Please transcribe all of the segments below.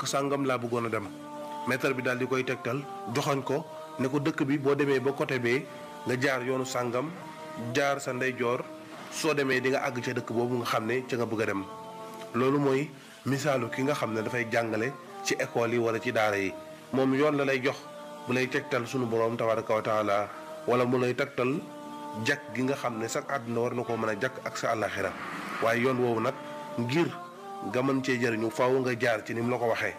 dëkk sàngam laa bëggoon a dem maître bi daal di koy tegtal joxoñ ko ne ko dëkk bi boo demee ba côté bee nga jaar yoonu sàngam jaar sa ndeyjoor soo demee di nga àgg ca dëkk boobu nga xam ne ca nga bëgg a dem loolu mooy misaalu ki nga xam ne dafay jàngale ci école yi wala ci daara yi moom yoon la lay jox bu lay tegtal sunu borom tabaraka wa taala wala mu lay tegtal jakk gi nga xam ne sax àdduna war na koo mën a jakk ak sa àllaxira waaye yoon woowu nag ngir nga mën cee jëriñu faaw nga jaar ci ni mu la ko waxee.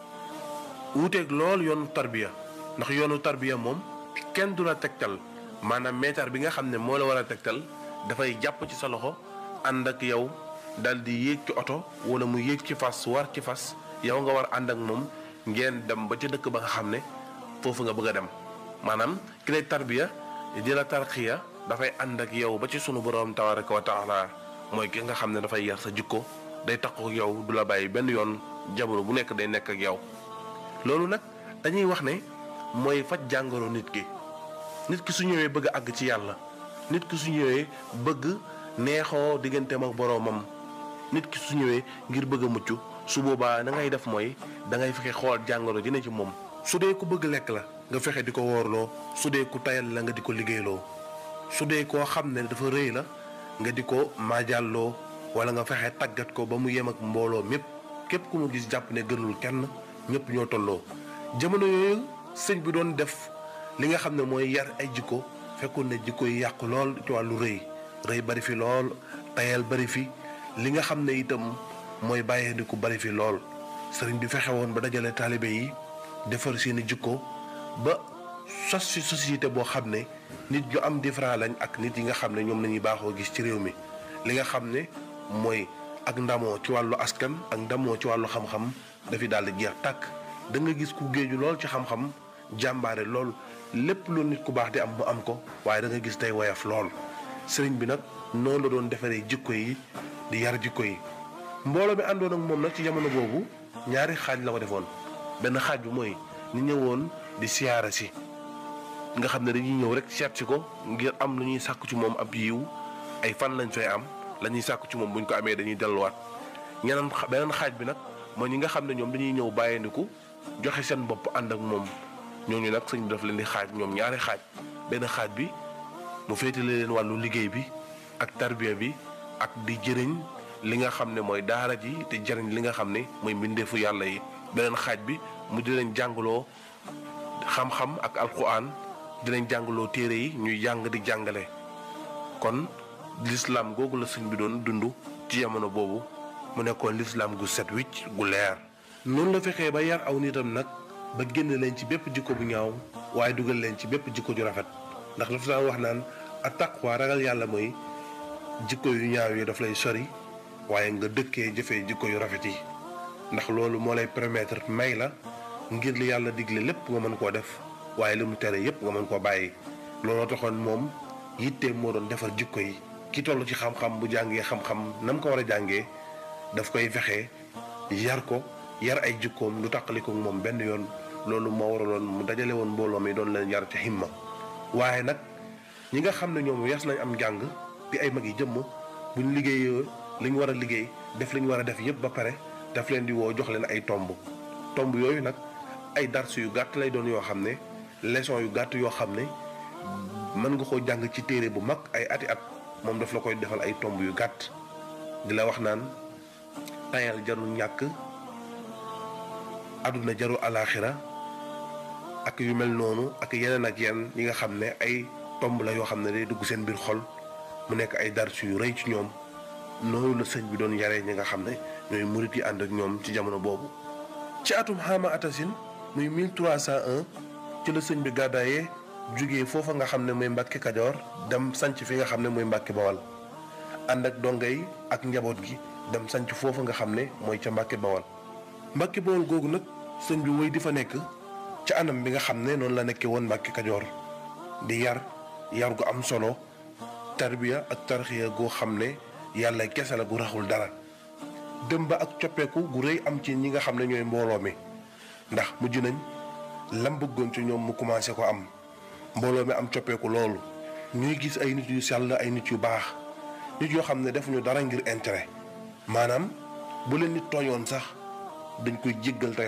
wuuteeg lool yoonu tarbiya ndax yoonu tarbiya moom kenn du la tegtal maanaam meetar bi nga xam ne moo la war a tegtal dafay jàpp ci sa loxo ànd ak yow dal di yéeg ci oto wala mu yéeg ci fas war ci fas yow nga war ànd ak moom ngeen dem ba ca dëkk ba nga xam ne foofu nga bëgg a dem maanaam ki lay tarbiya di la tarxiya dafay ànd ak yow ba ci sunu borom tabaraka wa taala mooy ki nga xam ne dafay yar sa jikko day takku yow du la bàyyi benn yoon jamono bu nekk day nekk ak yow. loolu nag dañuy wax ne mooy faj jàngoro nit ki nit ki su ñëwee bëgg a àgg ci yàlla nit ki su ñëwee bëgg neexoo digganteem ak boroomam nit ki su ñëwee ngir bëgg a mucc su boobaa da ngay def mooy da ngay fexe xool jàngoro ji ne ci moom. su dee ku bëgg lekk la nga fexe di ko woorloo su dee ku tayal la nga di ko liggéeyloo su dee koo xam ne dafa rëy la nga di ko maajalloo wala nga fexe tàggat ko ba mu yem ak mbooloo mépp képp ku mu gis jàpp ne gënul kenn. ñëpp ñoo tolloo jamono yooyu sëñ bi doon def li nga xam ne mooy yar ay jikko fekkoon ne jikko yi yàqu lool ci wàllu rëy rëy bari fi lool tayal bari fi li nga xam ne itam mooy bàyyeendiku bari fi lool sëriñ bi fexe woon ba dajale taalibe yi defar seeni jikko ba sos fi société boo xam ne nit ñu am différent lañ ak nit yi nga xam ne ñoom lañuy baaxoo gis ci réew mi li nga xam ne mooy ak ndamoo ci wàllu askan ak ndamoo ci wàllu xam-xam dafi daal di jeex tàkk da nga gis ku géeju lool ci xam-xam jàmbaare lool lépp lu nit ku baax di am mu am ko waaye da nga gis tey woyof lool sëriñ bi nag noonu la doon defaree jikko yi di yar jikko yi mbooloo mi àndoon ak moom nag ci jamono boobu ñaari xaaj la ko defoon benn xaaj bi mooy ñi ñëwoon di siyaara si nga xam ne dañuy ñëw rek seet si ko ngir am lu ñuy sàkku ci moom ab yiw ay fan lañ fay am la ñuy sàkku ci moom buñ ko amee dañuy delluwaat ñeneen beneen xaaj bi nag mooy ñi nga xam ne ñoom dañuy ñëw bàyyandiku joxe seen bopp ànd ak moom ñooñu nag sëñ bi daf leen di xaaj ñoom ñaari xaaj benn xaaj bi mu féetale leen wàllu liggéey bi ak tarbiya bi ak di jëriñ li nga xam ne mooy daara ji te jëriñ li nga xam ne mooy mbindeefu yàlla yi beneen xaaj bi mu di leen jàngaloo xam-xam ak alquran di leen jàngaloo téere yi ñuy jàng di jàngale kon lislaam googu la sëñ bi doon dund ci jamono boobu mu nekkoon lislaam gu set wicc gu leer noonu la fexee ba yar aw nitam nag ba génn leen ci bépp jikko bu ñaaw waaye dugal leen ci bépp jikko ju rafet ndax dafa daan wax naan attaqwa ragal yàlla mooy jikko yu ñaaw yi daf lay sori waaye nga dëkkee jëfee jikko yu rafet yi ndax loolu moo lay permettre may la ngir li yàlla digle lépp nga mën koo def waaye li mu tere yépp nga mën koo bàyyi looloo taxoon moom yitteem moo doon defar jikko yi ki toll ci xam-xam bu jàngee xam-xam nam ko war a jàngee daf koy fexe yar ko yar ay jikkoom lu tàqaliko moom benn yoon loolu moo waraloon mu dajale woon mbooloo mi doon leen yar ca himma waaye nag ñi nga xam ne ñoom yas nañ am njàng di ay mag yi jëmm buñ liggéeyee li ñu war a liggéey def li ñu war a def yépp ba pare daf leen di woo jox leen ay tomb tomb yooyu nag ay dars yu gàtt lay doon yoo xam ne leçon yu gàtt yoo xam ne mën nga koo jàng ci téere bu mag ay ati at moom daf la koy defal ay tomb yu gàtt di la wax naan tayal jarul ñàkk àdduna jaru alaaxira ak yu mel noonu ak yeneen ak yenn yi nga xam ne ay tomb la yoo xam ne day dugg seen biir xol mu nekk ay dars yu rëy ci ñoom noonu la sëñ bi doon yaree ñi nga xam ne ñooy murit yi ànd ak ñoom ci jamono boobu. ci atum xaama atasin muy 1301 ci la sëñ bi gàddaayee jugee foofa nga xam ne mooy Mbàkke Kajoor dem sanc fi nga xam ne mooy Mbàkke Bawal ànd ak dongay ak njaboot gi dem sanc foofa nga xam ne mooy ca Mbàkke Bawal. Mbàkke Bawal googu nag sëñ bi woy di fa nekk ca anam bi nga xam ne noonu la nekkee woon Mbàkke Kajoor di yar yar gu am solo tarbiya ak tarxiya goo xam ne yàlla kese la gu raxul dara dem ba ak coppeeku gu rëy am ci ñi nga xam ne ñooy mbooloo mi ndax mujj nañ lam bëggoon ci ñoom mu commencé ko am mbooloo mi am coppeeku loolu ñuy gis ay nit yu sell ay nit yu baax nit yoo xam ne defuñu dara ngir intérêt maanaam bu leen nit tooñoon sax dañ koy jéggal te